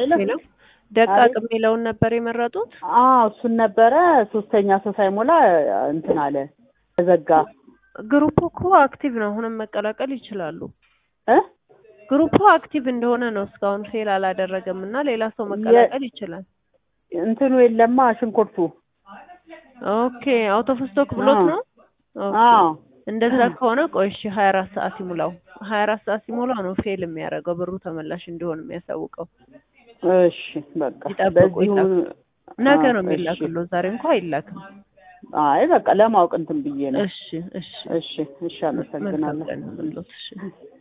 ሄሎ ሄሎ ደቃቅ አቤት። የሚለውን ነበር የመረጡት? አዎ እሱን ነበረ። ሶስተኛ ሰው ሳይሞላ እንትን አለ ተዘጋ። ግሩፑ እኮ አክቲቭ ነው። አሁንም መቀላቀል ይችላሉ። እ ግሩፑ አክቲቭ እንደሆነ ነው እስካሁን ፌል አላደረገም እና ሌላ ሰው መቀላቀል ይችላል። እንትኑ የለማ ሽንኩርቱ። ኦኬ አውት ኦፍ ስቶክ ብሎት አዎ። ነው። ኦኬ አዎ እንደዛ ከሆነ ቆይ እሺ ሀያ አራት ሰዓት ይሙላው። ሀያ አራት ሰዓት ሲሞላው ነው ፌል የሚያደርገው ብሩ ተመላሽ እንዲሆን የሚያሳውቀው። እሺ በቃ ይጠብቁ፣ በዚሁ ይጠብቁ። ነገ ነው አዎ፣ የሚላክለው፣ ዛሬ እንኳ አይላክም። አይ በቃ ለማወቅ እንትን ብዬ ነው። እሺ እሺ እሺ እሺ፣ አመሰግናለሁ። መልካም ቀን ይሁንልዎት። እሺ